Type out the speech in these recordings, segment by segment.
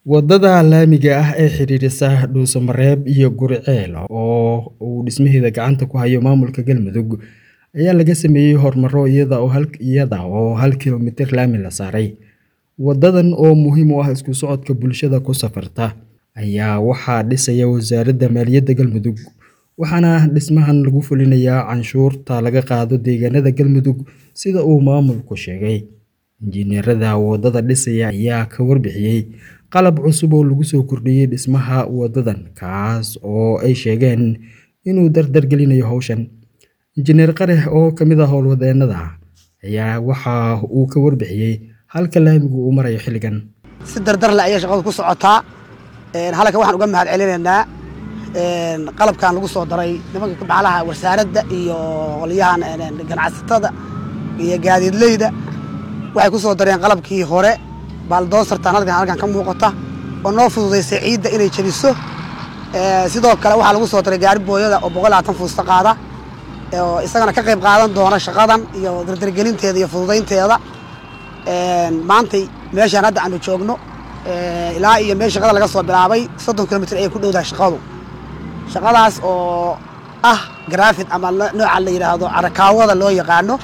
Wadada laamiga ah ee xiriirisa Dhuuso-Mareeb iyo Guriceel oo uu dhismaheeda gacanta ku hayo maamulka Galmudug ayaa laga sameeyay horumaro iyada oo hal kiiloomitir laami la saaray. Wadadan oo muhiim u ah isku socodka bulshada ku safarta ayaa waxaa dhisaya Wasaaradda Maaliyadda Galmudug, waxaana dhismahan lagu fulinayaa canshuurta laga qaado deegaanada Galmudug sida uu maamulku sheegay. Injineerada wadada dhisaya ayaa ka warbixiyay qalab cusub oo lagu soo kordhiyay dhismaha wadadan, kaas oo ay sheegeen inuu dardar gelinayo hawshan. Injineer Qare oo ka mid ah howlwadeennada ayaa waxa uu ka warbixiyay halka laamigu uu marayo xilligan. si dardar leh ayay shaqadu ku socotaa halkan waxaan uga mahad celinaynaa qalabkan lagu soo daray nimanka macnaha wasaaradda iyo qolyahan ganacsatada iyo gaadiidleyda waxay ku soo dareen qalabkii hore baaldoosartan halkan halkan ka muuqata oo noo fududaysay ciidda inay jebiso sidoo kale waxaa lagu soo daray gaari booyada oo boqol labaatan fuusta qaada oo isagana ka qayb qaadan doona shaqadan iyo dardargelinteeda iyo fududaynteeda maantay meeshaan hadda aanu joogno ilaa iyo meel shaqada laga soo bilaabay soddon kilomitr ayay ku dhowdahay shaqadu shaqadaas oo ah grafid ama nooca la yidhaahdo carakaawada loo yaqaano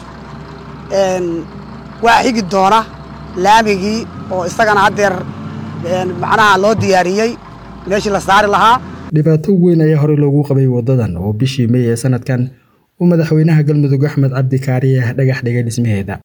waa xigi doona laamigii oo isagana haddeer macnaha loo diyaariyey meeshii la saari lahaa Dhibaato weyn ayaa horey loogu qabay wadadan oo bishii May ee sanadkan uu madaxweynaha Galmudug Axmed Cabdi Kaariye dhagax dhigay dhismaheeda.